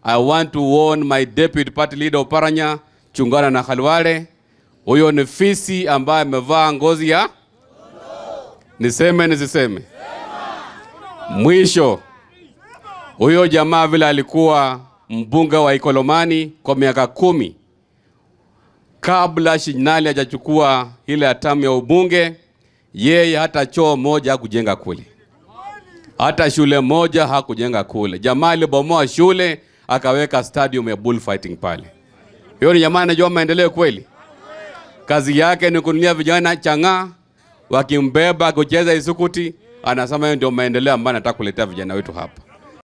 I want to warn my deputy party leader Oparanya, chungana na Khalwale. Huyo ni fisi ambaye amevaa ngozi ya niseme nisiseme? Mwisho, huyo jamaa vile alikuwa mbunge wa Ikolomani kwa miaka kumi kabla Shinali hajachukua ile hatamu ya ubunge, yeye hata choo moja hakujenga kule, hata shule moja hakujenga kule. Jamaa alibomoa shule akaweka stadium ya bullfighting pale. Hiyo ni jamaa anajua maendeleo kweli? Kazi yake ni kununia vijana chang'aa, wakimbeba kucheza isukuti, anasema hiyo ndio maendeleo ambayo anataka kuletea vijana wetu hapa.